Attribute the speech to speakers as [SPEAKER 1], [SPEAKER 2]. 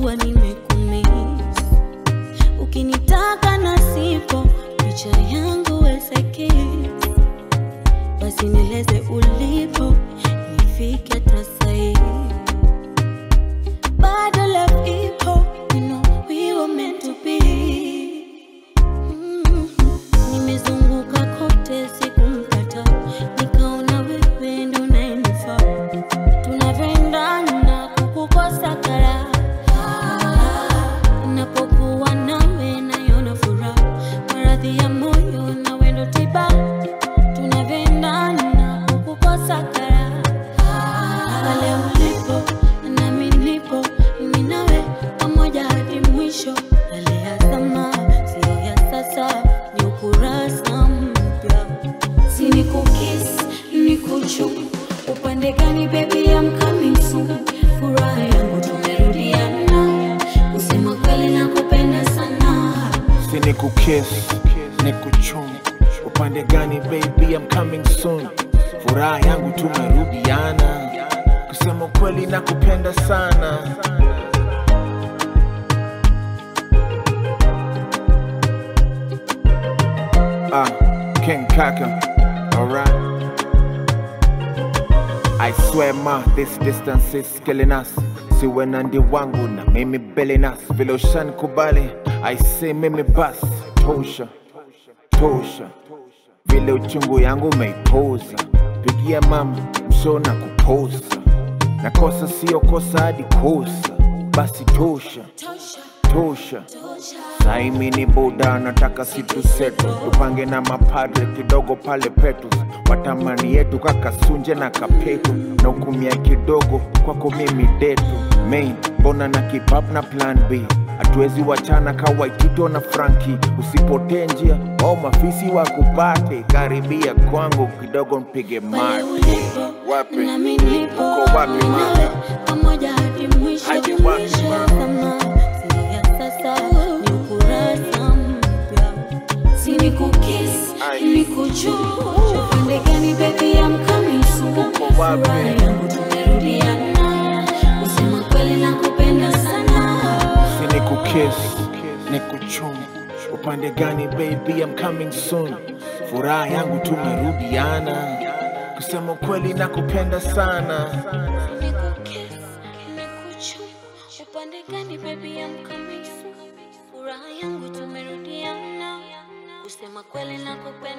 [SPEAKER 1] najua nimekumiss. Ukinitaka na sipo, picha yangu weseki, basi nieleze ulipo, nifike hata sahi. Bado love ipo, you know we were meant to be. Mm. Nimezunguka kote sikumpata, nikaona wewe ndo unayenifaa. Tunavyoendana kukukosa kara, napokuwa nawe naiona furaha, maradhi ya moyo nawe ndo tiba. Tunavyoendana kukukosa kara, pale ulipo nami nipo, mimi nawe pamoja hadi mwisho. Yale ya zamani sio ya sasa, ni ukurasa mpya. Si ni kukis, ni kuchu upande gani baby, I'm coming soon. Furaha yangu tumerudiana, kusema kweli nakupenda sana.
[SPEAKER 2] si ni kukiss ni kuchum upande gani baby I'm coming soon furaha yangu tumerudiana kusema kweli na kupenda sana ah king kaka alright I swear ma this distance is killing us siwe na ndi wangu na mimi belenas vile ushanikubali I say mimi bas tosha tosha vile uchungu yangu umeipoza pigia mama mshona kuposa na kosa sio kosa hadi kosa basi tosha
[SPEAKER 1] Tosha,
[SPEAKER 2] tosha
[SPEAKER 1] tosha.
[SPEAKER 2] Saimi ni buda nataka situ setu tupange na mapadre kidogo pale Petrus watamani yetu kakasunje na kapetu na ukumia kidogo kwako mimi detu main mbona na keep up na plan B hatuwezi wachana kawaitito na Franki usipotee njia au mafisi wakupate karibia kwangu kidogo mpige
[SPEAKER 1] Pale
[SPEAKER 2] mate
[SPEAKER 1] ulipo,
[SPEAKER 2] Wapi?
[SPEAKER 1] nami nipo,
[SPEAKER 2] Uko wapi,
[SPEAKER 1] mimi
[SPEAKER 2] ma?
[SPEAKER 1] nawe, pamoja hadi mwisho.
[SPEAKER 2] Hadi wapi,
[SPEAKER 1] Mwisho
[SPEAKER 2] ma?
[SPEAKER 1] ya zamani, sio ya sasa, ni ukurasa mpya. Si ni kukis,
[SPEAKER 2] Ai.
[SPEAKER 1] ni kuchu. Upande gani baby, I'm coming soon.
[SPEAKER 2] Uko wapi?
[SPEAKER 1] Furaha yangu tumerudiana, kusema kweli nakupenda sana.
[SPEAKER 2] si ni kukiss ni kuchum upande gani baby I'm coming soon furaha yangu tumerudiana kusema kweli na kupenda sana
[SPEAKER 1] Nikukis, nikuchu. Upande gani baby, I'm coming soon. Furaha yangu tumerudiana, kusema kweli nakupenda